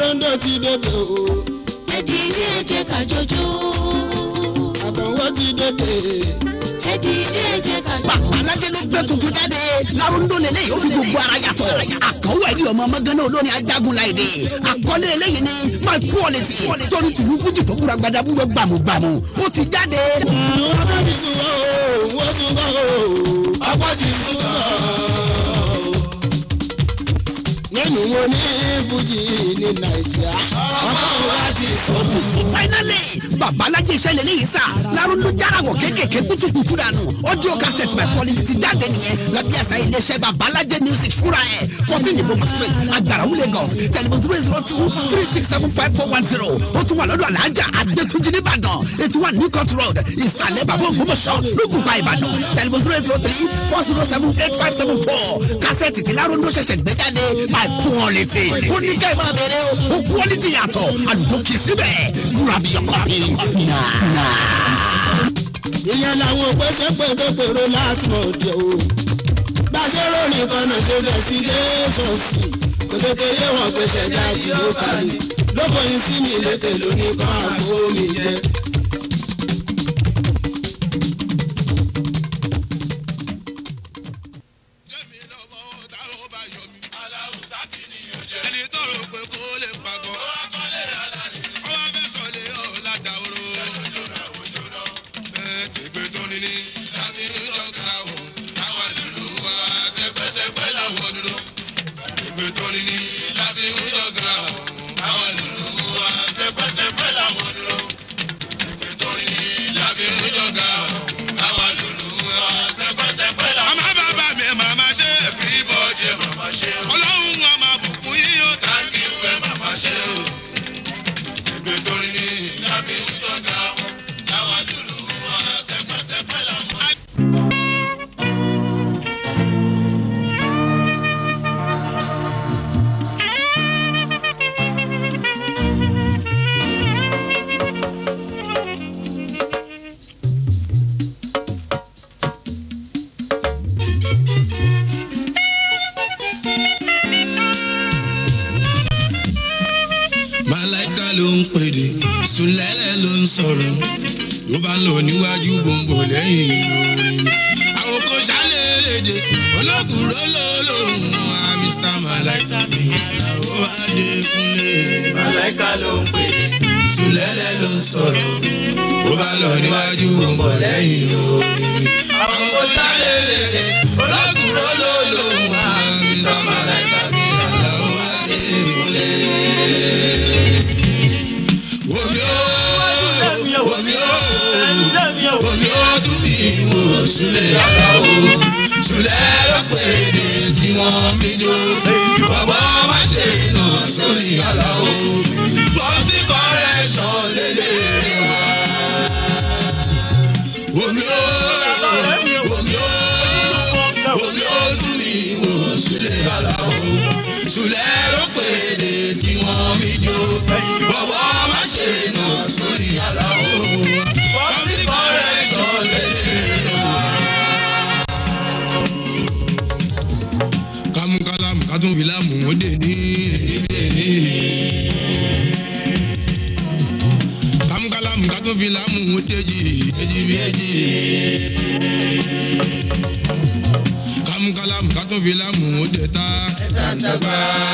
lárúndó ti dòde o ẹ̀dì ilé ẹ̀jẹ̀ ká jọjọ́. àkànwó ti dòde. ẹ̀dì ilé ẹ̀jẹ̀ ká jọjọ́. bàbá alájẹ ló gbé tuntun jáde lárúndó lélẹ̀ yóò fi gbogbo ara yàtọ̀ àkànwó ẹ̀dí ọmọ mọ́gánná olórin ajagun láìdè àkọlé eléyìí ni my quality tóní tìlú fújì tó búra gbadabúrò gbàmùgbàmù ó ti jáde. wọ́n bá ti sùn wọ́n o wọ́n sùn wọ́n o ọ̀pọ̀ ti sùn wọ́n o. nínú wọn ní fújì ní nàìjíríà ọ̀pọ̀ wa ti sùn. ó ti sùn finally bàbá alájẹ iṣẹ́ lélẹ́yìí sà lárúndó járawọ̀ kéékèèké kútùkùtù dànù audio cassette my quality ti jáde nìyẹn lábí àṣà iléeṣẹ́ bàbá alájẹ music fúnra ẹ̀ fourteen iboma street agarawu lagos telephone zero zero two three six seven five four one zero ó tún wà lọ́dọ̀ alájà adétúnjì nìbàdàn eighty one new court road ìsàlẹ̀ bàbá ògbómọ̀ṣọ́ lókùnbà ìbàdàn telephone zero zero three four zero seven eight five seven four kásẹ̀tì tí lárúndó ṣẹ̀ṣẹ̀ gbé jáde my quality ó ní ká ẹ máa bẹ̀rẹ̀ o ó quality yàtọ̀ àlùkò kì í síbẹ̀ grab your copy now now. ìyẹn làwọn òpèsè pètèpèrò láti mọ̀ òde o. bá a ṣe ròyìn kan náà ṣe bẹ̀ sí lẹ́sọ̀ọ̀sì kò tètè yé wọn pé ṣẹ̀dá tí ó fà ní. lóko yìí sí mi létè lónìí kan àgbo mi jẹ. jẹ́mi lọ́mọ táwọn bá yọ mí. aláwùsá ti ní ọjẹ́. ẹni tó rò pé kó lè fagbọ́. ó wá kọ́lé aláàrí. ó wá fẹ́ sọ̀lé ọ̀la dàwóró. ṣèjọ́ náà òjò náà. ẹ tègbè tó ní ní. lábí ìjọba o. àwọn dúdú wa sẹpẹsẹpẹ làwọn dúdú. tègbè tó ní ní. lábí ìjọba o. àwọn dúdú wa sẹpẹsẹpẹ làwọn dúdú. tègbè tó ní ní. lábí ìjọba o. àwọn dúdú wa sẹpẹsẹpẹ làwọn dúdú. àmọ́ bàbá mi màmá ṣe. everybody màmá ṣe. ọlọ́run wa máa bùkún yín ó thank you ẹ màmá ṣe. tègbè tó ní ní. lábí ìjọba o. àwọn dúdú wa sẹpẹsẹpẹ làwọn dúdú. Màláìka ló ń pèdè, Sùlẹ́lẹ̀ ló ń sọ̀rọ̀, ló bá ń lọ níwájú gbòǹgbò lẹ́yìn orin. Àwọn kan ṣálẹ̀ léde, olókùúrò ló lòun wá Mr. Màláìka mi, àlàó Adékúnlé. Màláìka ló ń pèdè. Sùlẹ́lẹ̀ ló ń sọ̀rọ̀, ló bá ń lọ níwájú gbòǹgbò lẹ́yìn orin. Àwọn kan ṣálẹ̀ léde, olókùúrò ló lòun wá Mr. Màláìka mi, àlàó Adékúnlé. Omi ó, omi ó, omi ó tún mi wò Súlẹ̀ àgbà o. Súlẹ̀ ló pè dé tí wọ́n fi jó. Bàbá má ṣe nà sórí àlà o. Bọ́sí correction lélẹ̀ wá. Omi ó, omi ó, omi ó tún mi wò Súlẹ̀ àlà o. Súlẹ̀ ló pè dé tí wọ́n fi jó. Bàbá má ṣe nà sórí àlà o. Bọ́sí correction lélẹ̀ wá. kámúkálámù kátún fi láàmú ó dè ní èdè ní. kámúkálámù kátún fi láàmú ó déjì èjì bí èjì. kámúkálámù kátún fi láàmú ó dè tá. dàgbà.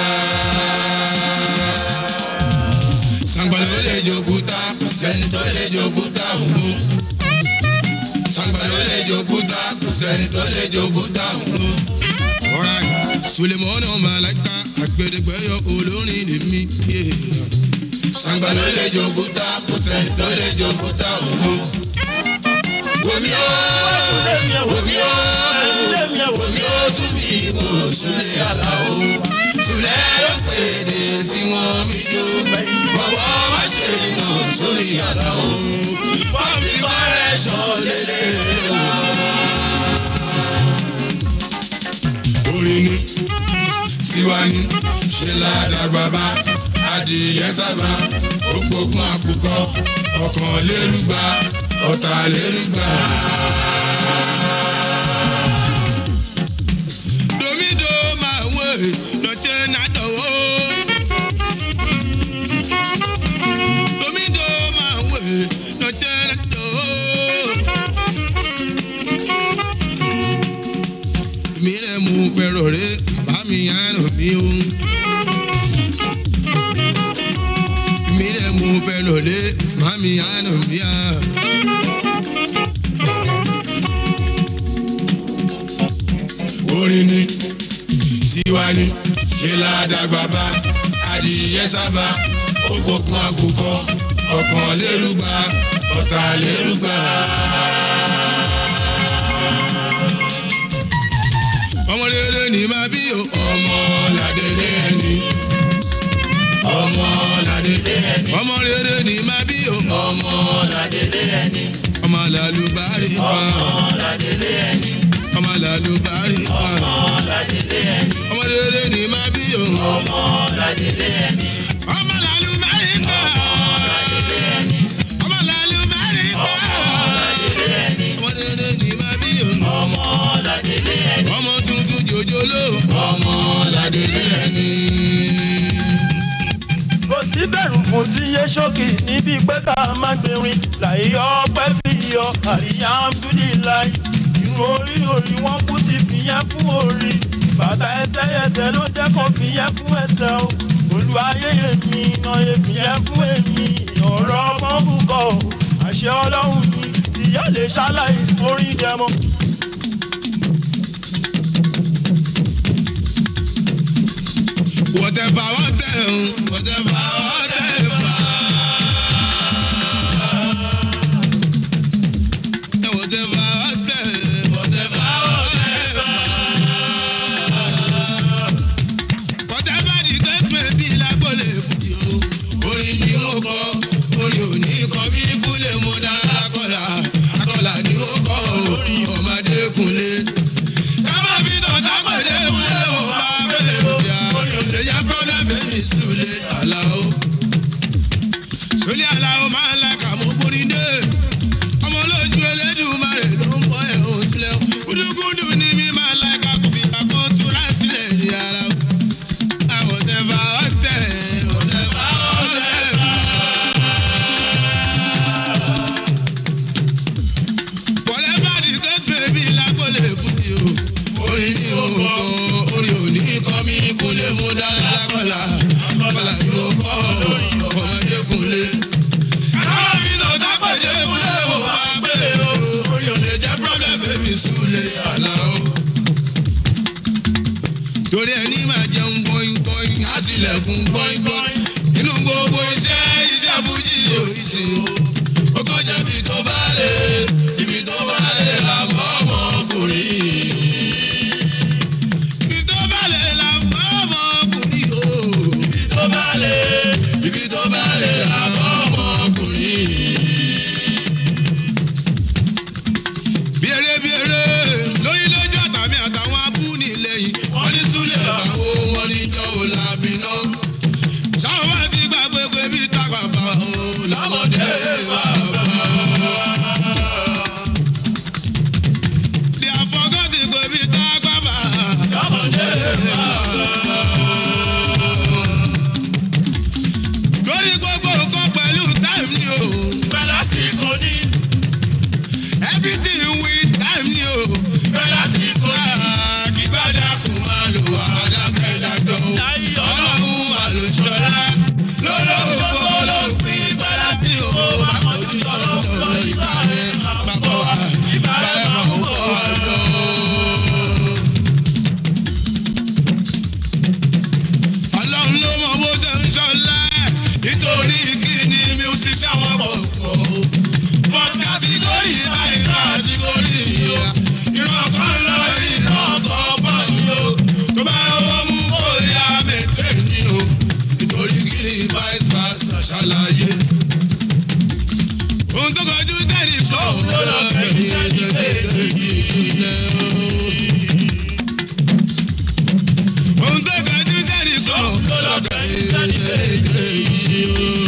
sangbalo lè jòkúta sẹ́ni tó lè jòkúta òun. sangbalo lè jòkúta sẹ́ni tó lè jòkúta òun alright sulemana malaika agbẹdẹgbẹyọ olórin ni mí. sangba ló lè jòkúta kò sẹ́ni tó lè jòkúta òun. omi ó omi ó omi ó tún mi wò sulẹ̀ àlà o. sulẹ̀ ló pèdè tí wọ́n mi jó. bọ̀wọ̀ má ṣe nà sórí àlà o. pọ́ǹpì kọ́rẹ́ṣọ̀ lélẹ̀ wá. orin ni tiwa ni ṣe ládàgbà bá adìyẹ sábà òpópọn àkùkọ ọkàn lérúgba ọ̀tà lérúgba. domido máa wé lọ́tẹ́ nàdọ̀wọ́ mami àánú mi o. mi lè mú fẹ́ lòlé mami àánú mi à. orin ni tiwa ni ṣe ládàgbà bá adìyẹ sábà ó fọkàn àgùkọ ọkàn lérúgba ọ̀tá lérúgba. ọmọ rere ni máa bí o ọmọ ládélé ẹni. ọmọ ládélé ẹni. ọmọ rere ni máa bí o ọmọ ládélé ẹni. ọmọ làlùbárí pa. ọmọ ládélé ẹni. ọmọ làlùbárí pa. ọmọ ládélé ẹni. ọmọ rere ni máa bí o ọmọ ládélé ẹni. ọmọ làlùbárí pa. ọmọ ládélé ẹni. ọmọ làlùbárí pa. ọmọ ládélé ẹni. ọmọ rere ni máa bí o ọmọ ládélé ẹni. ọmọ tuntun jòjòló ọmọ ládélé ẹni. kò sí bẹ̀rù fún tí yé ṣókì níbi pé ká má gbẹ̀rin láì ọpẹ́ fi yọ àríyá amdúlíláì irun orí orí wọn kú ti fìyẹn fún orí bàtà ẹsẹ̀ ẹsẹ̀ ló jẹ́ kó fìyẹn fún ẹsẹ̀ o olùwàyè èmi ìnáyè fìyẹn fún èmi ọ̀rọ̀ ọgbọ́n bùkọ́ o àṣẹ ọlọ́run mi tìyá lè ṣaláì orí dẹmọ. Whatever, whatever, whatever, whatever. Whatever, whatever, whatever, whatever. Whatever the case may be, lágbólé fújì o. Orin ni ó kọ, orin ò ní kọ bí kúlẹ̀ mo dá akọ́là. Akọ́là ni ó kọ orin ọmọdé kunlé. Ká má fi tọ̀tà pèlè kúlẹ̀ wò bá pèlè òbíà. Lèyà brọ́dà bẹ́ẹ̀ni Sule Alao. Sule Alao máa ń la kàmú kúrindé. Ọmọ olójú Elédùmarè ló ń bọ́ ẹ̀ òun sílẹ̀. Gúdúgúdú ni mi máa ń la kàkú fi kàkó túra sílẹ̀ ní ara. Àwọ̀tẹ́fà ọ̀tẹ̀ ọ̀tẹ̀fà ọ̀tẹ̀fà. Whatever the case may be, lágbólé fújì o. Orin ni ó kọ́, orin ò ní kọ́ mi kúnlé mú dára lákọ̀lá. Akọ́lá yóò kọ́ ọmọdé kúnlé. Káwọn mi lọ dápẹ̀dé kúnlé wò wá pélé o. Orin ò lè jẹ́ problem baby Sule Alao. Torí ẹni máa jẹun bọ́yìn bọ́yìn, á tilẹ̀kùn bọ́yìn bọ́yìn. Inú gbogbo iṣẹ́ iṣẹ́ fújì yóò ṣe. Ó kọjá ibi tó bá lè, ibi tó bá lè la mọ́ ọmọkùnrin. Ibi tó bá lè la mọ́ ọmọkùnrin o. Ibi tó bá lè, ibi tó bá lè la mọ́ ọmọkùnrin. Biere biere lórí lójú àtàmì àtàwọn abúni lẹ́yìn. Wọ́n ní Súlẹ̀ báwo wọ́n ní jọ́ ò lábì náà. Ṣáwọn bá ti gbàgbé pé bí tápàpà o lọ́mọdé wà bá. Di àfọ̀gọ́tì pé bí tápàpà lọ́mọdé wà bá. Lórí gbogbo nǹkan pẹ̀lú táìmù ni o. bẹ́ẹ̀ lásìkò ní. Everything with time ni o. Bẹ́lá sí kò ní. Kígbádà kò máa lò àdákẹ́ dájọ́ o. Ọlọ́run wà ló ṣọlá. Lọ́dọ̀ ògbó ló fi gbádà tí o bá kojú tọ́lọ́ ìgbà rẹ̀ máa bọ̀ wá. Ìgbà rẹ̀ máa ń bọ̀ wá lọ. Ọlọ́run ló mọ bó ṣe ń ṣọlá. Nítorí kí ni mi ò sì ṣàwọn pọ̀ pọ̀ o but category by category ya. ìran kan lọ ìran kan bọ̀ yìí o. tó bá wọ́n mú kó yá mẹ́tẹ́ ni o. nítorí kí ni vice versa ṣàlàyé. ohun tó kọjú tẹ́lẹ̀ sọ ló lọ kẹ́yìn ẹ̀jẹ̀ kéèké ìṣúlẹ̀ o. ohun tó kọjú tẹ́lẹ̀ sọ ló lọ kẹ́yìn ẹ̀jẹ̀ kéèké ìṣúlẹ̀ o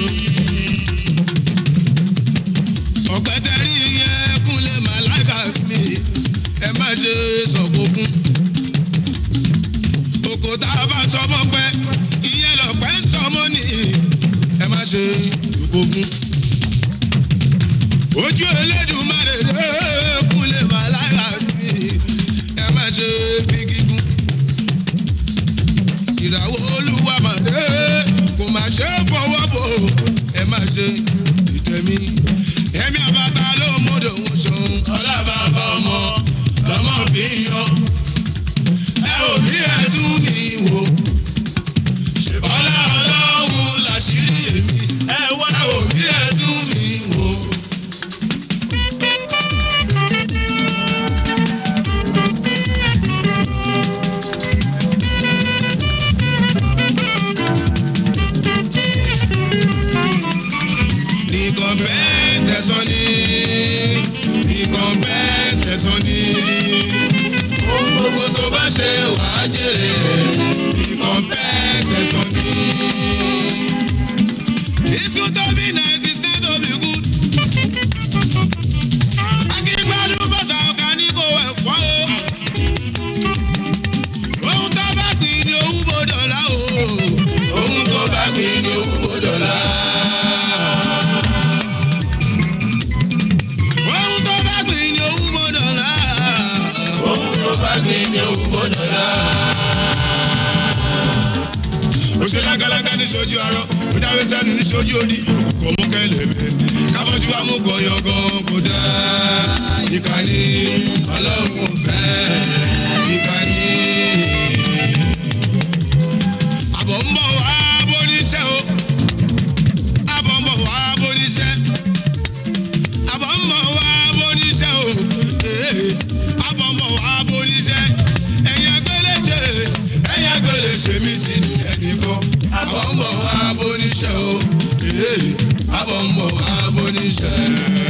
ọ̀pẹ̀tẹ̀rí yẹn kúnlẹ̀ màláìka mi ẹ má ṣe sọ̀kò fún. Òkò tá a bá sọmọ pẹ́, ìyẹn lọ̀pẹ́ ń sọmọ ní ẹ má ṣe ìkó fún. Ojú Elédùmarè dé kúnlẹ̀ màláìka mi ẹ má ṣe fi gígùn. ìràwọ̀ olúwa màdé kò má ṣe é fọwọ́ bò ẹ má ṣe ìtẹ̀mí. ẹ̀mí àbáta ló mọ̀dọ̀ wọn ṣòun. ọlá bàbá ọmọ lọmọ fi ń yan. ẹ ò bí ẹ tún mi wò. ṣèbọ́lá ọlọ́run làṣírí èmi. ẹ wá ẹ ò bí ẹ tún mi wò. Recompense ẹ̀san ni. Recompense ẹ̀san ni. Ohun gbogbo tó bá ṣe wàá jèrè. Recompense ẹ̀san ni. If you don't be nice, it's not to be good. Akíngbádùn bọ́sà ọ̀gá ní kò ẹ̀fọ́ o. Ohun tó bá gbìn ni owó bó dọ̀la o. Ohun tó bá gbìn ni owó bó dọ̀la. ohun tó bá gbìn ní owó gbọdọ̀ la. ohun tó bá gbìn ní owó gbọdọ̀ la. ó ṣe lágalága ní sojú arọ ó jáwé sẹ́nu ní sojú òdì kò mú kẹlẹ̀bẹ̀ kábọ́jú amúkọ̀yàn gan kò dá. ìkànnì ọlọ́run ò fẹ́ ìkànnì. àbọ̀ ń bọ̀ wá bóníṣẹ́ o àbọ̀ ń bọ̀ wá bóníṣẹ́ àbọ̀mọ̀ wá bóníṣẹ́ o ee àbọ̀mọ̀ wá bóníṣẹ́ ẹ̀yin agbéléṣe ẹ̀yin agbéléṣe mi ti ní ẹnìkan àbọ̀mọ̀ wá bóníṣẹ́ o ee àbọ̀mọ̀ wá bóníṣẹ́.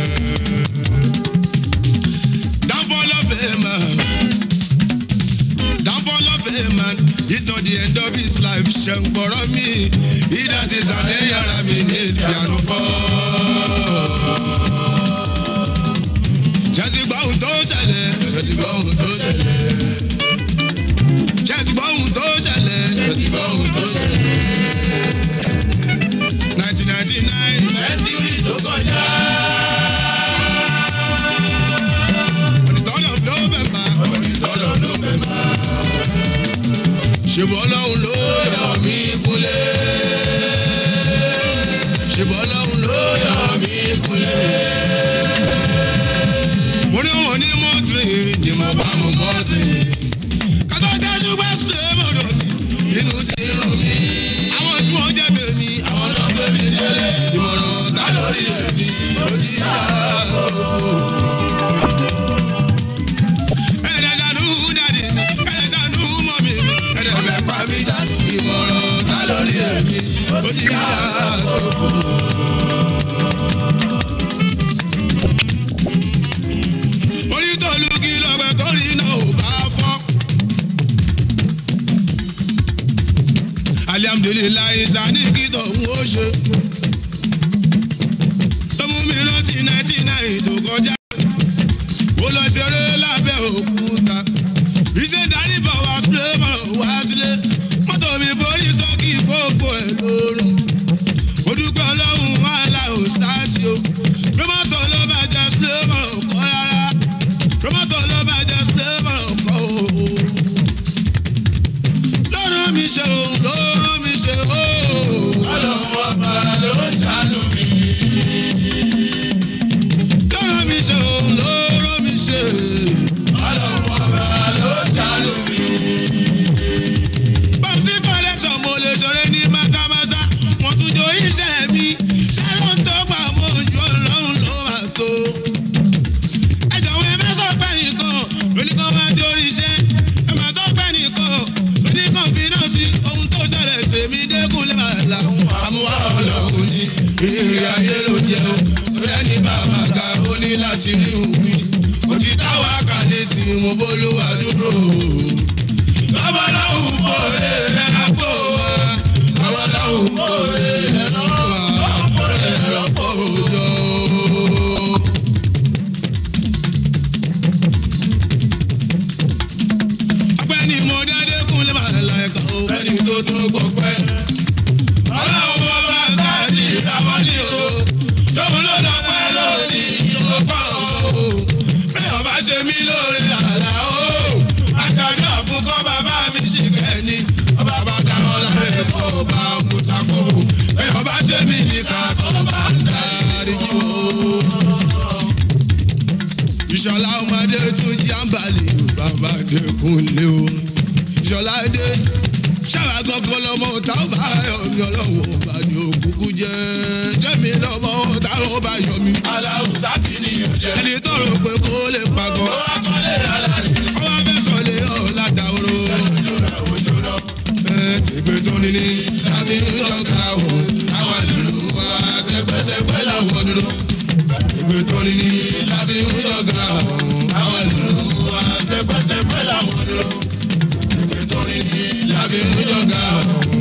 Downfall of a man. Downfall of a man is not the end of his life. Ṣẹ̀ǹgbọ̀rọ̀ mi, ìdá ti sàlẹ̀ yàrá mi ní ìdíyànú fọ́ ṣẹ́tì gbọ́ ohun tó ṣẹlẹ̀ ṣẹ́tì gbọ́ ohun tó ṣẹlẹ̀ ṣẹ́tì gbọ́ ohun tó ṣẹlẹ̀ ṣẹ́tì gbọ́ ohun tó ṣẹlẹ̀. nineteen ninety nine sẹ́ńtúrì tó kọjá. on the third of november on the third of november. ṣèbọ̀ ọlọ́run ló yọ mí kúnlẹ̀. ṣèbọ̀ ọlọ́run ló yọ mí kúnlẹ̀ mo ní wọn ní mọ́tìrì ni mo bá mo mọ́tìrì. kátó jájú bá ṣe mọ̀nà mi inú ti rùn mí. àwọn tí wọ́n jẹ́ tèmi àwọn náà gbé mi délé. ìmọ̀ràn ta lórí èmi ló ti yá àkókò. ẹ̀ẹ́dẹ̀dánú dàdí mi ẹ̀ẹ́dẹ̀dánú mọ̀ mi ẹ̀ẹ́dẹ̀bẹ̀ pa mí dànù. ìmọ̀ràn ta lórí èmi ló ti yá àkókò. orí tó lu kí lọ́gbẹ́ tó rí náà ò bá fọ́. alihamudulilayi sani kí tọ̀hún ó ṣe. tọ́mú mi rántí náítì náì tó kọjá. ó lọ ṣeré lábẹ́ òkúta. iṣẹ́ darí bọ̀ wá sílé mọ̀rọ̀ wá sílé. mọ́tò mi forí sọ́kì gbogbo ẹ̀ lórun. ó dúpẹ́ ọlọ́run wàhálà ò sáà tí o. bí mọ́tò ló bá jẹ́ sílé mọ̀rọ̀ kọ́ rárá tomato ló bá jẹ flavour ọkọ o. lọ́rọ̀ mi ṣe o lọ́rọ̀ mi ṣe o. ọlọ́run ọba ló ṣàánú mi. lọ́rọ̀ mi ṣe o lọ́rọ̀ mi ṣe. ọlọ́run ọba ló ṣàánú mi. bọ́sí collection mo lè ṣeré ní mátámátá wọ́n tún jọ iṣẹ́ mi ṣé ló ń tó gbà mọ́ ojú ọlọ́run ló máa tó ẹjọ̀wọ́ ẹ má sọ pé nìkan oníkan máa di orí iṣẹ́ ẹ má sọ pé nìkan oníkan fi náà sí ohun tó ṣẹlẹ̀ sèmi dẹ́kun lè máa là àmúwá ọlọ́run ní ìrírí ayé ló jẹ́ o rẹ́ni bàbá ga ó ní láti rí omi òtí táwa kàlẹ́ sí mo bólúwa dúró lọ́wọ́ láwùn fòrè rẹ̀ lápò wa lọ́wọ́ láwùn fòrè rẹ̀ lọ́pọ̀ wa fòrè rọ́pò yọ. ọpẹ́ ni mo dáadé kún lè máa la ẹ̀ka òfẹ́ ni tó tó gbọ́ pẹ́. ọlọ́run wọn bá sáàtì ìràwọ̀ ní o tóun ló lọ pẹ́ lórí ìyókò o. bẹ́ẹ̀ ọba ṣe mí lórí àlá o. àtàdúrà fún kọ́ bàbá mi ṣì kẹ́ni ọba bàtà gangan lọmọ tá ó bá yọ mí ọlọ́wọ́ bá ní òkúkú jẹ́ jẹ́mi lọmọ tá ó bá yọ mí. aláwùsá ti ní ìjẹ́. ẹni tó rò pé kó lè pàgọ́. ó wá kọ́lé alárí. ọwọ́ fẹ́ sọ̀lé ọ̀la dàwóró. ojú náà ojú náà. ẹ tẹ̀gbẹ́ tó ní ní. tàbí ìjọba wò. àwọn ìlú wa sẹpẹsẹpẹ làwọn dúró. tẹ̀gbẹ́ tó ní ní. tàbí ìjọba wò. àwọn ìlú wa sẹpẹsẹpẹ làwọn dúró. tẹ̀gbẹ́ tó ní ní. tàbí ìjọba wò.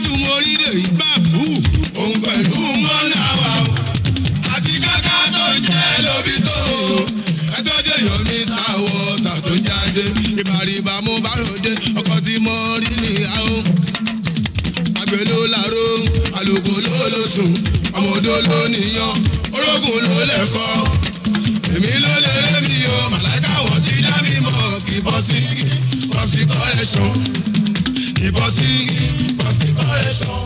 tọ́jú morílẹ̀ ìgbàgbù òun pẹ̀lú mọ́nà wa o àti káká tó ń jẹ́ lóbi tó o ẹjọ́ jẹ́ yomi sáwọ́ tà tó jáde ìbàrìbà mo bá ròde ọkọ̀ tí mo rí nìyà o àgbẹ̀ ló láró àlùkò ló ló sùn ọmọdé ló níyan orógùn ló lẹ́kọ́ èmi ló lè rẹ́ mi o màláìka wọ̀ sí dá mi mọ̀ kì í bọ́ sí bọ́ sí kọ́rẹ́ṣọ̀n kì í bọ́ sí bọ́ sí kọ́rẹ́ṣọ̀n.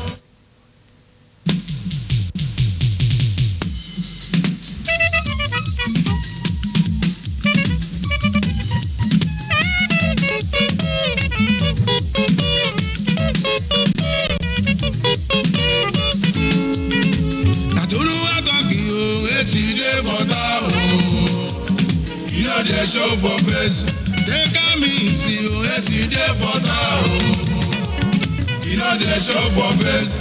Nàtúrú àtọ́kì o, èsì dé bọ́tà o. You no dey show for face. Take am easy o, èsì dé bọ́tà o. You no dey show for face.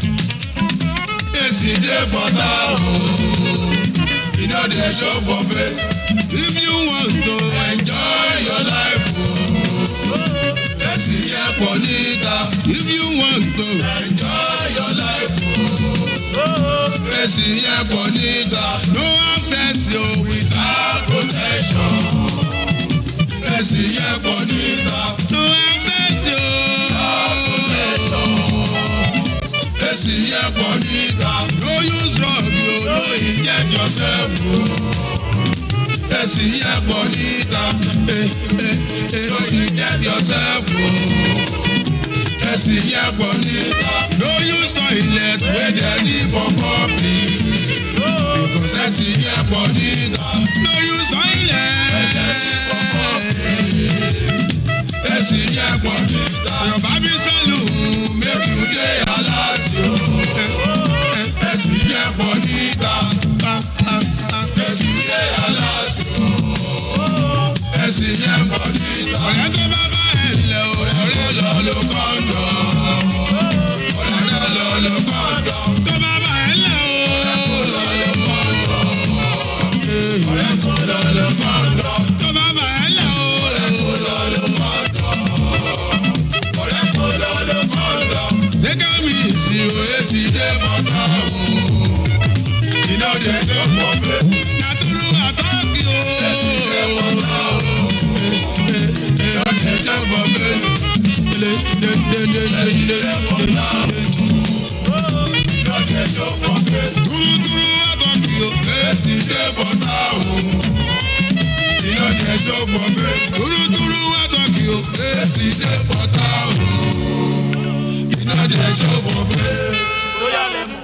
Èsì dé bọ́tà o. You no dey show for face. If you want to enjoy your life o. Èsì yẹ pọ̀ níta. If you want to enjoy your life o fèsì yẹn pọ̀ níta. no access yo without protection. fèsì yẹn pọ̀ níta. no access yo without protection. fèsì yẹn pọ̀ níta. no use drug yo no inject yourself o. fèsì yẹn pọ̀ níta. Eh, eh, eh, no inject yourself o. fèsì yẹn pọ̀ níta. no use toilet wey dirty for public. because fèsì yẹn pọ̀ níta. no use toilet wey dirty for public. fèsì yẹn pọ̀ níta. your baby salon make you dey alert yo. fèsì yẹn pọ̀ níta. make you dey alert yo. fèsì yẹn pọ̀ níta. ọ̀rẹ́ tó bá bá ẹ̀ lẹ̀ o ọ̀rẹ́ lọ lo kọ́ńdọ̀. ọ̀rẹ́ lọ lo kọ́ńdọ̀. tó bá bá ẹ̀ lẹ̀ o ọ̀rẹ́ kò lọ lo kọ́ńdọ̀. ọ̀rẹ́ kò lọ lo kọ́ńdọ̀. tó bá bá ẹ̀ lẹ̀ o ọ̀rẹ́ kò lọ lo kọ́ńdọ̀. ọ̀rẹ́ kò lọ lo kọ́ńdọ̀. gẹ́gẹ́ mi sì o èsì dé bọ́tà o. iná dé tó pọ̀ pé. nàtúrú àtọ́kì o. èsì dé bọ́tà o. iná dé tó pọ̀ pé. Dúrúdúrú àtọ́kì o. èsì dé bọ́tà o. iná dé tó pọ̀ pé. Dúrúdúrú àtọ́kì o. èsì dé bọ́tà o. iná dé tó pọ̀ pé. sóyà lẹ́mú